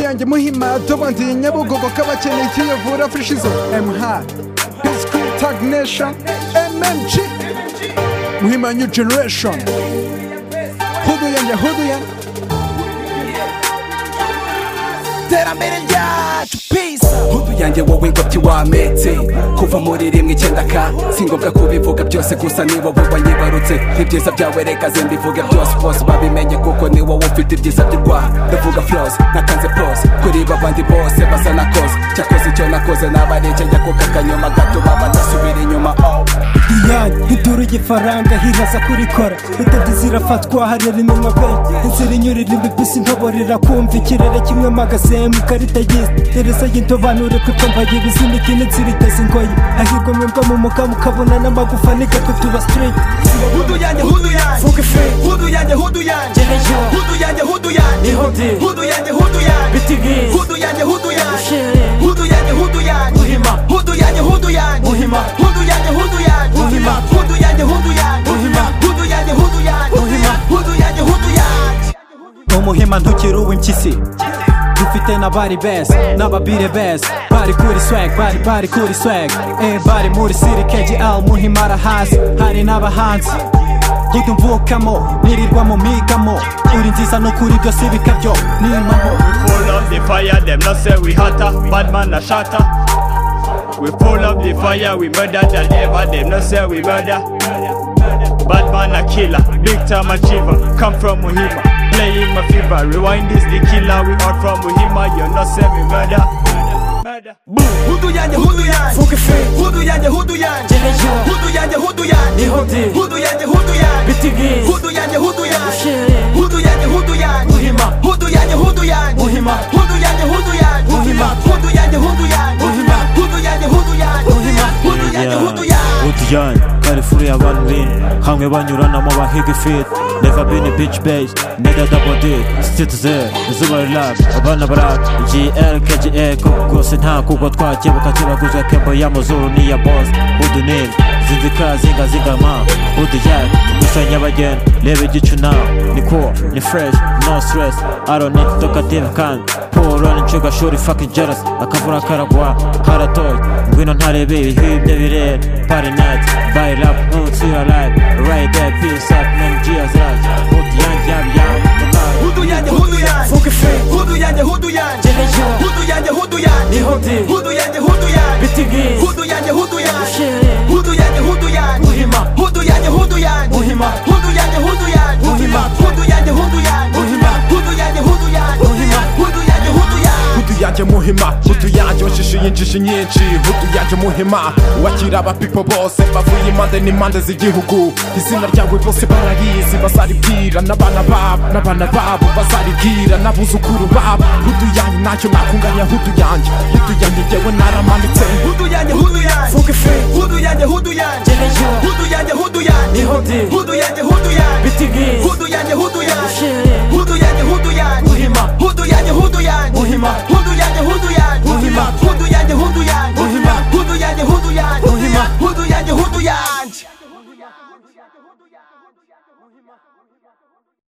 yanjye muhima tubandiye nyabugogo k'abakeneye ikiyovura frishizo mh history tag nation mmg muhima new generation hudu yanjye hudu yanjye iterambere ryacu pisa hudu yanjye wowe ngo by'iwametse kuva muri rimwe icyenda ka si ngombwa kubivuga byose gusa ni wowe wanyibarutse ibyiza byawe reka zimbivuge byose bose babimenye kuko ni wowe ufite ibyiza by'u rwanda ndavuga flose nakanze pose kuriba abandi bose basa nakoze cyakoze icyo nakoze nabarengeje kuko akanyuma gatuma badasubira inyuma oh. diyane induru y'ifaranga hiraza kurikora indabyo zirafatwa harera iminwa pe inzira inyurira imibisi ntoborera kumva ikirere kimwe magasehe mu ikarita y'isi gereza y'indobanure kuko mbaye ibiziniki n'inzira iteza ingoyi hahirwa mwebwe mu mukama ukabona n'amagufa nigako tuba sitiriti hudu yanjye hudu yanjye Fuck free. hudu yanjye hudu yanjye Jerejo. hudu yanjye hudu yanjye Ihudi. hudu yanjye hudu yanjye BTV. hudu yanjye hudu yanjye Ushere. hudu yanjye hudu yanjye Uhima. hudu yanjye hudu yanjye Uhima. hudu yanjye hudu yanjye Uhima. hudu yanjye hudu yanjye Uhima. hudu yanjye hudu yanjye Uhima. hudu yanjye hudu yanjye umuhima ntukiri uw'impyisi dufite n'abari beza n'ababire beza bari kuri swag bari bari kuri swag eh bari muri siri kgl muhima arahazi hari n'abahanzi hudu mvukamo nirirwamo migamo uri nziza no kuri byose bikabyo nimamo full of the fire, them not say we hotter, bad man a shatter. We full of the fire, we murder the lever, them not say we murder. Bad man a killer, big time achiever, come from Muhima, playing my fever. Rewind is the killer, we are from Muhima, you not say we murder. Murder. hudu yanjye hudu yanjye Fuck free. hudu yanjye hudu yanjye Jerejo. hudu yanjye hudu yanjye Ihudi. hudu yanjye hudu yanjye BTV. hudu yanjye hudu yanjye Ushere. hudu yanjye hudu yanjye Uhima. hudu yanjye hudu yanjye Uhima. hudu yanjye hudu yanjye Uhima. hudu yanjye hudu yanjye Uhima. hudu yanjye hudu yanjye Uhima. hudu yanjye hudu yanjye Udiyane karifuru y'abantu bine hamwe banyuranamo bahiga ifit Never been a bitch base Neda double D Citizen Izuba Relax Abana Barat GL KGA Koko rwose nta kugwa twakebuka kibaguzwe kembo y'amazuru n'iya boss Udu nil Zinzika zinga zingama Udiyane Gusa nyabagenda Reba igicu nawe Ni cool Ni fresh No stress I don't need to talk active kandi Polo ni nshega shuri fucking jealous Akavura karagwa karatoy Ngwino ntarebe ibihibyo birera Party night Buy love Until your life Right there Peace up Man Gia Zraj Hudi yanjye yabi yawe Yabaye hudu yanjye hudu yanjye Fuck free. hudu yanjye hudu yanjye Jerejo. hudu yanjye hudu yanjye Ihudi. hudu yanjye hudu yanjye BTV. hudu yanjye hudu yanjye Ushere. hudu yanjye hudu yanjye Uhima. hudu yanjye hudu yanjye Uhima. hudu yanjye hudu yanjye Uhima. hudu yanjye hudu yanjye Uhima. hudu yanjye hudu yanjye Uhima. hudu yanjye hudu yanjye hudu yanjye muhima hudu yanjye washishije injishi nyinshi hudu yanjye muhima wakira abapipo bose bavuye impande n'impande z'igihugu izina ryawe bose bararizi bazaribwira n'abana babo n'abana babo bazaribwira n'abuzukuru babo hudu yanjye ntacyo nakunganya hudu yanjye hudu yanjye jyewe naramanitse hudu yanjye hudu yanjye Fuck free. hudu yanjye hudu yanjye Jerejo. hudu yanjye hudu yanjye Ihudi. hudu yanjye hudu yanjye BTV. hudu yanjye hudu yanjye Ushere. hudu yanjye hudu yanjye Uhima. hudu yanjye hudu yanjye Uhima. hudu yanjye hudu yanjye Uhima. hudu yanjye hudu yanjye Uhima. hudu yanjye hudu yanjye Uhima. hudu yanjye hudu yanjye